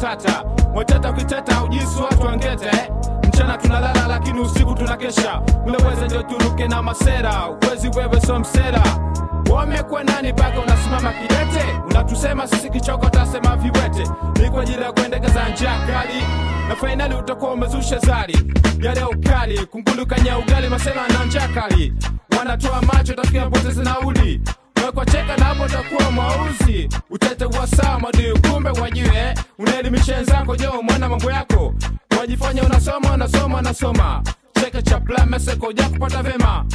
matata mweteta ukiteta ujisi watu wangete mchana tunalala lakini usiku tunakesha unaweza ndio turuke na masera uwezi wewe so msera wamekuwa nani mpaka unasimama kidete unatusema sisi kichoko tasema viwete ni kwa ajili ya kuendekeza njia kali na fainali utakuwa umezusha zari yale ukali kungulukanya ugali masela na njia kali wanatoa macho tafikia poteze nauli wekwa cheka na hapo takuwa mwauzi utete wa sawa madui kumbe wajue unaelimisha wenzako jo mwana mambo yako wajifanya unasoma unasoma unasoma cheke cha plameseko ja kupata vema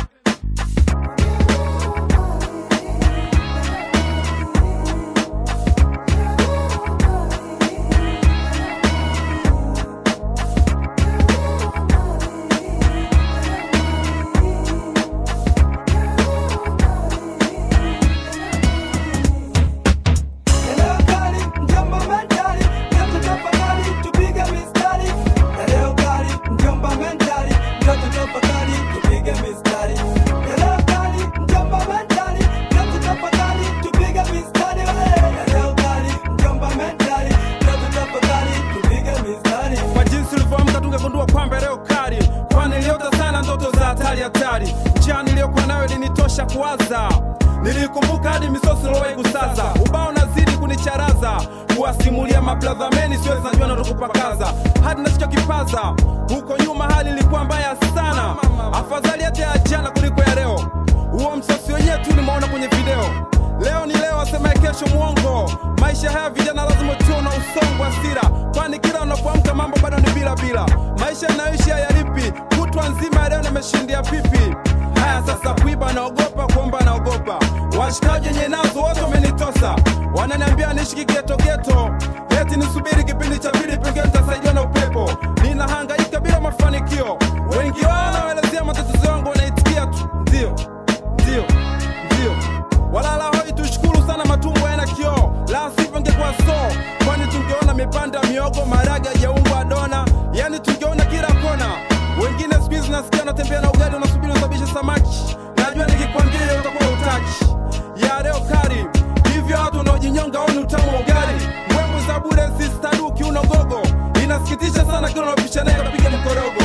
Eneo kali, mjomba mentali, ndoto tafakari, tupige mistari. Eneo kali, mjomba mentali, ndoto tafakari, tupige mistari. Eneo kali, mjomba mentali, ndoto tafakari, tupige mistari. Eneo kali, mjomba mentali, ndoto tafakari, tupige mistari. kwa jinsi ulivyoamka tungegundua kwamba leo kali kwani niliota sana ndoto za hatari hatari njia niliyokuwa nayo ilinitosha kuwaza nilikumbuka hadi misosi lowai kusaza ubao nazidi kunicharaza kuwasimulia mabladhameni siwezi najua natokupakaza hadi nachokipaza huko nyuma hali ilikuwa mbaya sana afadhali hata ya jana kuliko ya leo huo msosi wenyewe tu nimeona kwenye video leo ni leo asemaye kesho mwongo maisha haya vijana lazima tuwe na usongo wa sira kwani kila unapoamka mambo bado ni bila bila maisha yanayoishi hayalipi kutwa nzima ya leo nimeshindia pipi haya sasa kuiba naogopa kuomba naogopa washikaji wenye nazo wote wamenitosa wananiambia niishi kigetogeto eti nisubiri kipindi cha pili pengine nitasaidiwa na upepo ninahangaika bila mafanikio wengi wao wanaelezea matatizo yangu wanaitikia tu ndio ndio ndio walala hoi tushukuru sana matumbo yana kioo la sivyo ngekuwa so kwani tungeona mipanda miogo maraga jaungwa dona yani tungeona kila kona wengine siku hizi nasikia unatembea na ugali unasubiri usabishe samaki najua nikikwambia hiyo utakuwa utaki ya leo kari hivyo watu wanaojinyonga oni utamu wa ugali mbwembwe za bure sistaduki unogogo inasikitisha sana kila unapisha naye kapiga mkorogo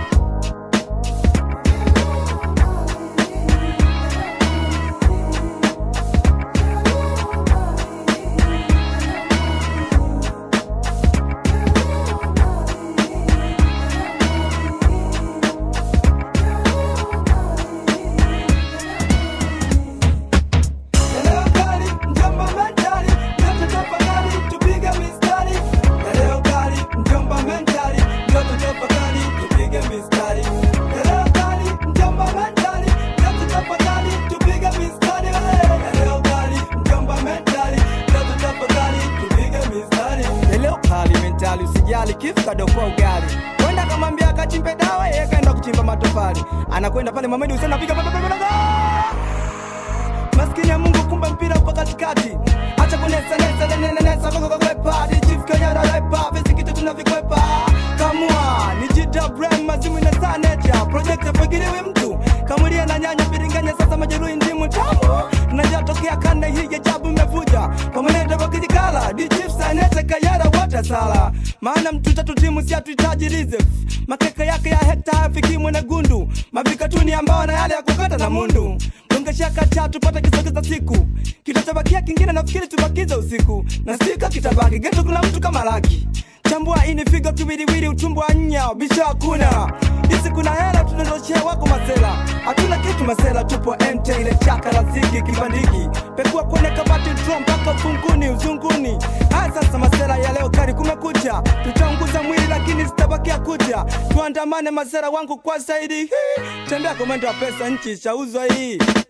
Eneo kali, mjomba mentali, ndoto tafakari, tupige mistari. Eneo kali, mjomba mentali, ndoto tafakari, tupige mistari. Eneo kali, mjomba mentali, ndoto tafakari, tupige mistari. Eneo kali, mjomba mentali, ndoto tafakari, tupige mistari. Eneo kali mentali, usijali kifu kadokoa ugali. Kwenda kamwambia akachimbe dawa, yeye kaenda kuchimba matofali. Anakwenda pale Mohamed Hussein anapiga pa- pa- pa- pa- pa- maskini ya Mungu, kumbe mpira uko katikati. Acha kunesa nesa nene nesa koko kwepa hadi chief Kenya na repa visi kitu tunavikwepa kamua ni jita brand mazimu na saneja project afagiliwi mtu kamulia na nyanya biringanya sasa majeruhi ndimu tamu tunajatokea kanda hii ya jabu imevuja pamaneta wakijikala di chief saneja kayara wote sala maana mtu tatu timu si hatuhitaji reserve makeka yake ya hekta hayafiki mwana gundu mavikatuni ambao na yale ya kukata na mundu tungeshaka cha tupate kisogeza siku kitachobakia kingine nafikiri tubakize usiku na sika kitabaki geto kuna mtu kama laki chambua ini figo kiwiliwili utumbo wa nya bisho hakuna hizi kuna hela tunandoshea wako masela hatuna kitu masela tupo mt ile chaka la ziki kibandiki pekua kwenye kabati dro mpaka ufunguni uzunguni haya sasa masela ya leo kari kumekucha tutaunguza mwili lakini zitabakia kucha tuandamane masela wangu kwa zaidi Hii, tembea kwa mwendo wa pesa nchi chauzwa hii